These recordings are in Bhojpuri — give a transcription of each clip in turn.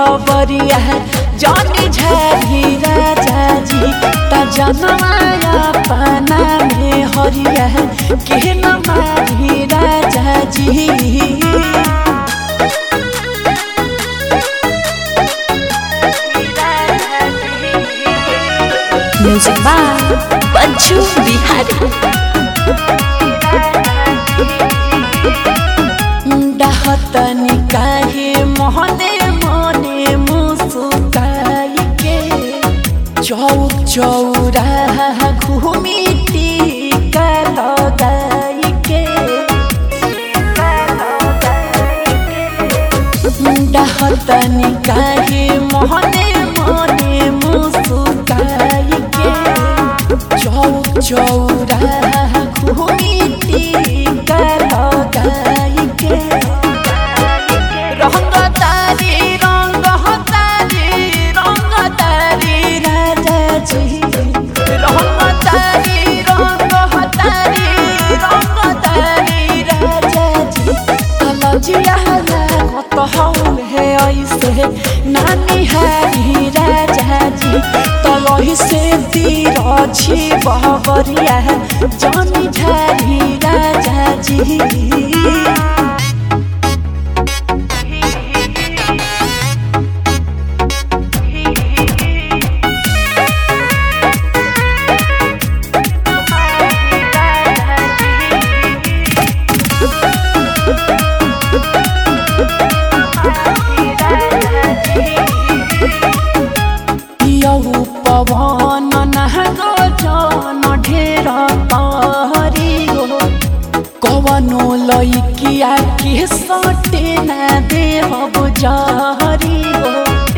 बहबरिया जानी झारी राजा जी ता जनमाया पाना में हरिया के न मारी राजा जी म्यूजिक बाय बच्चू बिहारी डाहतनी काहे मोहने मने मुसुकाई के चौक चौरा घूमी टीका लगाई के डाहतनी काहे मोहने मने मुसुकाई के चौक चौरा घूमी टीका लगाई के रंग तारी रंग तारी रंग तारी राजा जी रंग तारी रंग तारी रंग तारी राजा जी कलजिया कत हौल है ऐसे नानी हारी राजा जी तलही से तीर छी बहबरिया जानी झारी राजा जी यौ पवन नहगो जन ढेर तारी गो कवनो लैकिया के सटे न देहब जहरी गो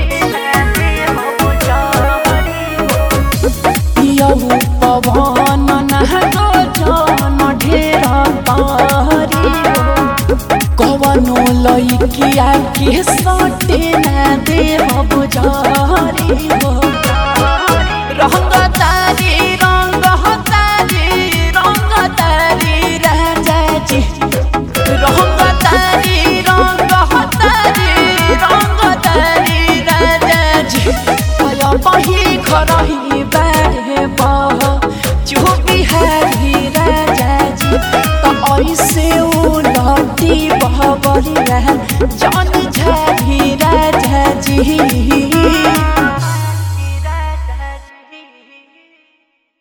यौ पवन नहगो जन ढेर तारी गो कवनो लैकिया के सटे न देहब जहरी गो रंग तारी रंग तारी रंग तारी राजा जी रंग तारी रंग तारी रंग तारी राजा जी आया बही खरही बारे बह चुपी हारी राजा जी त ऐसे उलटी बहबरिया जान झारी राजा जी